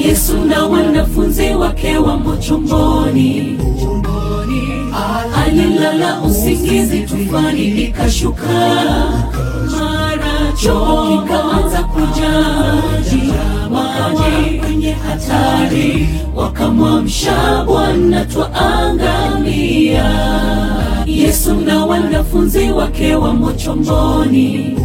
Yesu na wanafunzi wake wamo chomboni, alilala usingizi, tufani ikashuka, mara chombo kikaanza kujaa maji kwenye hatari, wakamwamsha Bwana, twaangamia. Yesu na wanafunzi wake wamo chomboni,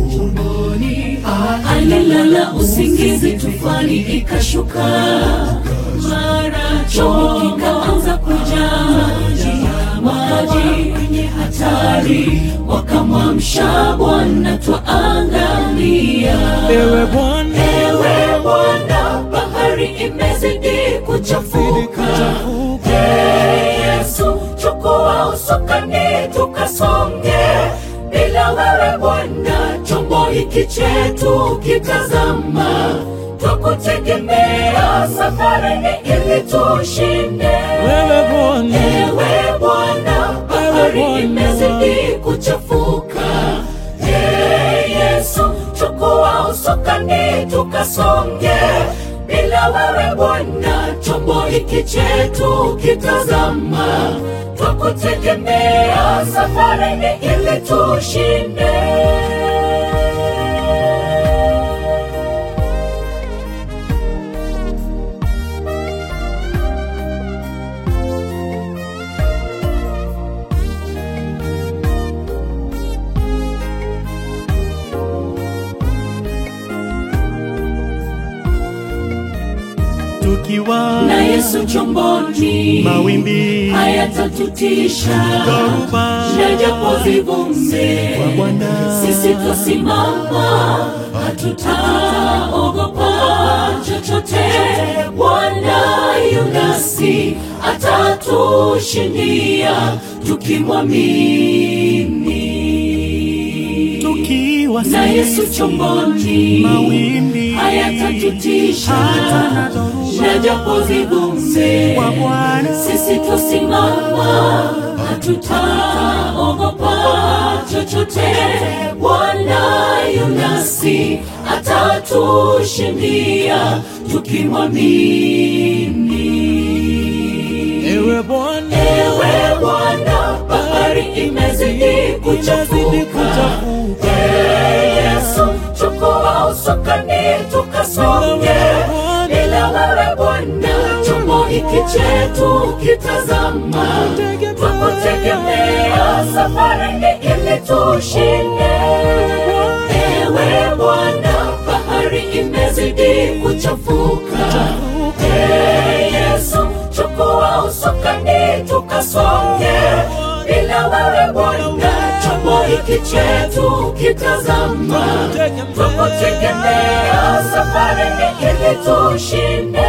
alilala usingizi, tufani ikashuka, mara chombo kikaanza kujaa maji kwenye hatari, wakamwamsha Bwana, twaangamia. Ewe Bwana, Ewe Bwana, bahari imezidi kuchafuka. Ee Yesu, chukua usukani tukasonge. Bila wewe Bwana, chombo hiki chetu kitazama. Twakutegemea safarini ili tushinde. wewe Bwana, Ewe Bwana, bahari Bwana. imezidi kuchafuka. Ee Yesu, chukua usukani tukasonge. Bila wewe Bwana, chombo hiki chetu kitazama. Twakutegemea safarini ili tushinde. tukiwa Na Yesu chomboni, mawimbi hayatatutisha dhoruba na japo zivumbe kwa Bwana, sisi twasimama, hatutaogopa chochote. Bwana yu nasi, atatushindia tukimwamini. tukiwa Na Yesu chomboni, mawimbi hayatatutisha hata na dhoruba na japo zivumbe kwa Bwana, sisi tusimama, hatutaogopa chochote. Bwana yu nasi, atatushindia tukimwamini. ewe Bwana, Ewe Bwana, bahari imezidi kuchafuka. kuchafuka. Ee Yesu, chukua usukani tukasonge. Bila wewe Bwana, chombo hiki chetu kitazama. Twakutegemea safarini ili tushinde. Ewe Bwana, bahari imezidi kuchafuka. Ee Yesu, chukua usukani tukasonge. Bila wewe Bwana, chombo hiki chetu kitazama. Twakutegemea safarini ili tushinde.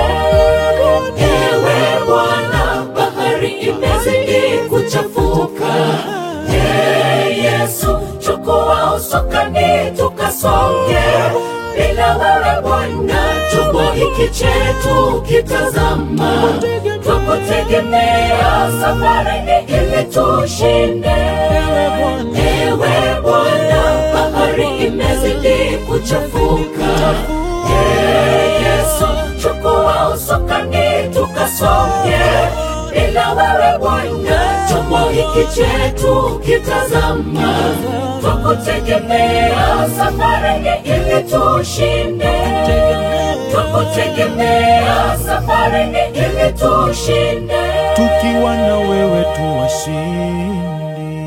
Ewe Bwana, bahari imezidi kuchafuka. Ee Yesu, chukua usukani tukasonge. Bila wewe Bwana, chombo hiki chetu kitazama. Twakutegemea safarini ili tushinde. Ewe Bwana, bahari imezidi kuchafuka. Ee Yesu, chukua usukani tukasonge. Bila wewe Bwana, chombo hiki chetu kitazama. Twakutegemea safarini ili tushinde. Twakutegemea safarini ili tushinde. tukiwa na wewe tu washindi.